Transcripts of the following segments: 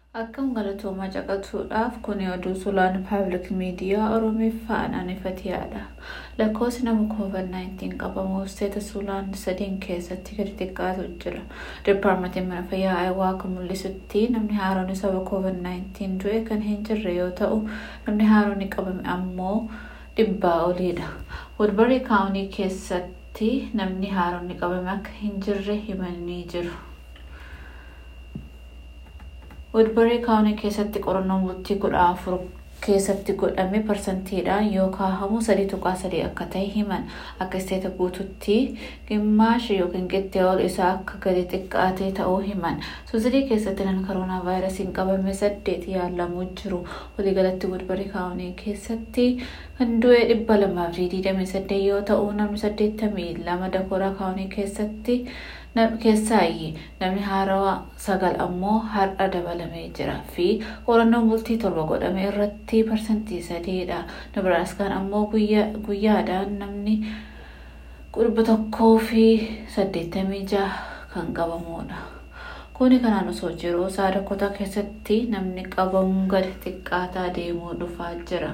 Akkam galatoomaa caqasuudhaaf kun oduu sulaan paabliik miidiyaa Oromiffaan anifatiyaadha. Lakkoofsi nama COVID-19 qabamu isteeta sulaan sadiin keessatti gadi xiqqaatu jira. Dipaarmentiin mana fayyaa Ayiwaa akka mul'isutti namni haaroon sababa COVID-19 du'e kan hin jirre yoo ta'u namni haaroon qabame ammoo dhibbaa oliidha. Woodbury kaawunii keessatti namni haaroon qabame akka hin jirre himanii jiru. Woodbury kaawunii keessatti qorannoon bultii kudha afur keessatti godhame parsantiidhaan yoo kaahamu sadii tuqaa sadii akka ta'e himan akka isteeta guututti gimmaashi yookiin qixxee ol isaa akka gadi xiqqaatee ta'uu himan suusidii keessatti nan koroonaa vaayirasiin qabame saddeet yaalamuu jiru waliigalatti Woodbury kaawunii keessatti kan du'e dhibba lamaa fi digdamii saddeet yoo ta'u namni saddeettamii lama dakooraa kaawunii keessatti keessaayyii namni haarawaa sagal ammoo har'a dabalamee jira fi qorannoon bultii torba godhame irratti parsantii sadeedha nabiraaskaan ammoo guyyaadhaan namni dhibba tokkoo fi saddeettamii jaha kan qabamuudha. Kuni kanaan osoo jiru saadakotaa keessatti namni qabamuun gadi xiqqaataa deemuu dhufaa jira.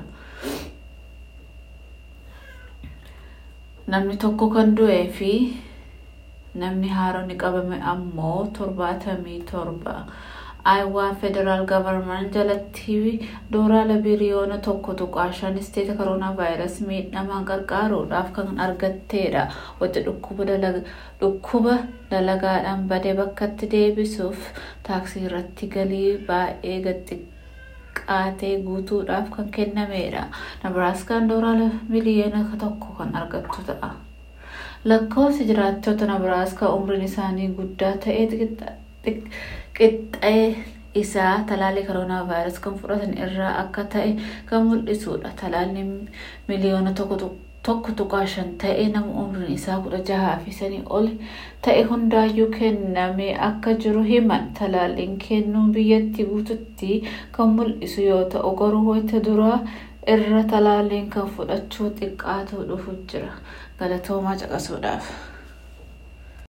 Namni tokko kan du'ee fi namni haaroon qabame ammoo torbaatamii torba. Ayiwaa federaal gavarman jalatti doolaara biliyoona tokko tuqaa shan isteeta koroonaa vaayirasii miidhamaan gargaaruudhaaf kan argatteedha. Wanti dhukkuba dalagaadhaan badee bakkatti deebisuuf taaksii irratti galii baay'ee xiqqaatee guutuudhaaf kan kennameedha. Nabiraaskaan doolaara miliyoona tokko kan argattu ta'a. Lakkoofsi jiraattota Nabiraaskaa umriin isaanii guddaa ta'e qixxee isaa talaalli koroonaa vaayirasii kan fudhatan irraa akka ta'e kan mul'isudha. Talaalli miliyoona tokko tuqaa shan ta'e nama umriin isaa kudha jahaa fi sanii ol ta'e hundaayyuu kennamee akka jiru himan. Talaalliin kennuun biyyattii guututti kan mul'isu yoo ta'u garuu wayita duraa irra talaalliin kan fudhachuu xiqqaatu dhufu jira. Galatoomaa caqasuudhaaf.